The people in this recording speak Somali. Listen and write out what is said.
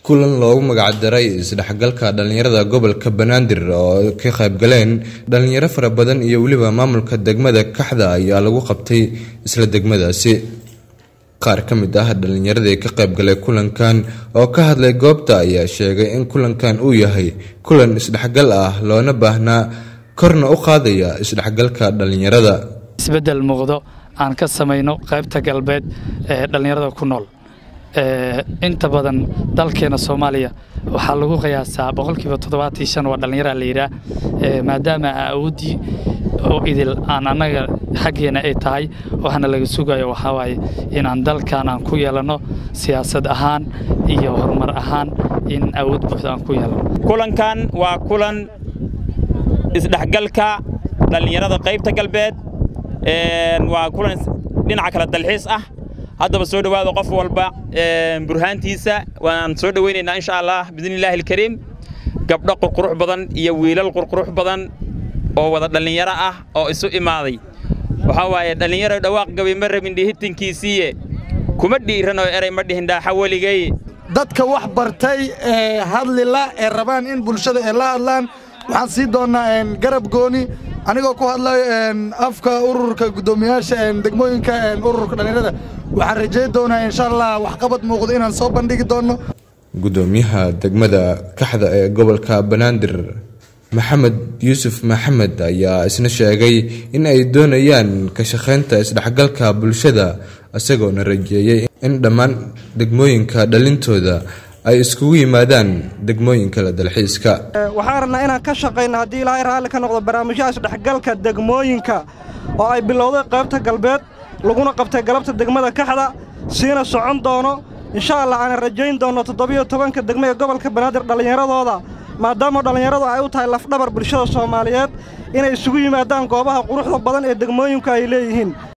kulan loogu magacdaray isdhexgalka dhallinyarada gobolka banaadir oo ka qaybgaleen dhallinyaro fara badan iyo weliba maamulka degmada kaxda ayaa lagu qabtay isla degmadaasi qaar ka mid ah dhallinyaradii ka qaybgalay kulankan oo ka hadlay goobta ayaa sheegay in kulankan uu yahay kulan isdhexgal ah loona baahnaa korna u qaadaya isdhexgalka dhallinyarada isbeddel muuqdo aan ka samayno qaybta galbeed ee dhallinyarada ku nool inta badan dalkeena soomaaliya waxaa lagu qiyaasaa boqolkiiba toddobaatii shan waa dhallinyara la yidhaah maadaama awooddii oo idil aan annaga xaggeena ay tahay waxaana laga sugayo waxaa waaye inaan dalkan aan ku yeelanno siyaasad ahaan iyo horumar ahaan in awood buuxda aan ku yeelanno kulankan waa kulan isdhexgalka dhallinyarada qaybta galbeed waa kulan dhinaca kale dalxiis ah haddaba soo dhowaada qof walba burhaantiisa waan soo dhowaynaynaa insha allah biidnillaahi alkariim gabdho qurqurux badan iyo wiilal qurqurux badan oo wada dhallinyaro ah oo isu imaaday waxaa waaye dhallinyaro dhawaaq gabay ma rabin dhihitinkiisiiye kuma dhiiran oo eray ma dhihin dhaaxa weligay dadka wax bartay ee hadlila ee rabaan in bulshada ay la hadlaan waxaan sii doonnaa garab gooni anigoo ku hadlayo afka ururka guddoomiyaasha degmooyinka ururka dhallinyarada waxaan rajayn doonaa insha allah waxqabad muuqdo inaan soo bandhigi doonno guddoomiyaha degmada kaxda ee gobolka banaadir maxamed yuusuf maxamed ayaa isna sheegay in ay doonayaan ka shaqaynta isdhexgalka bulshada isagoona rajeeyey in dhammaan degmooyinka dhalintooda ay iskugu yimaadaan degmooyinka la dalxiiska waxaan rabnaa inaan ka shaqayno haddii ilaahay raalli ka noqdo barnaamijyaha isdhexgalka degmooyinka oo ay bilowday qaybta galbeed laguna qabtay galabta degmada kaxda siina socon doono insha allah aanan rajayn doonno toddobiyo tobanka degmo ee gobolka banaadir dhallinyaradooda maadaama dhallinyaradu ay u tahay lafdhabar bulshada soomaaliyeed inay isugu yimaadaan goobaha quruxda badan ee degmooyinku ay leeyihiin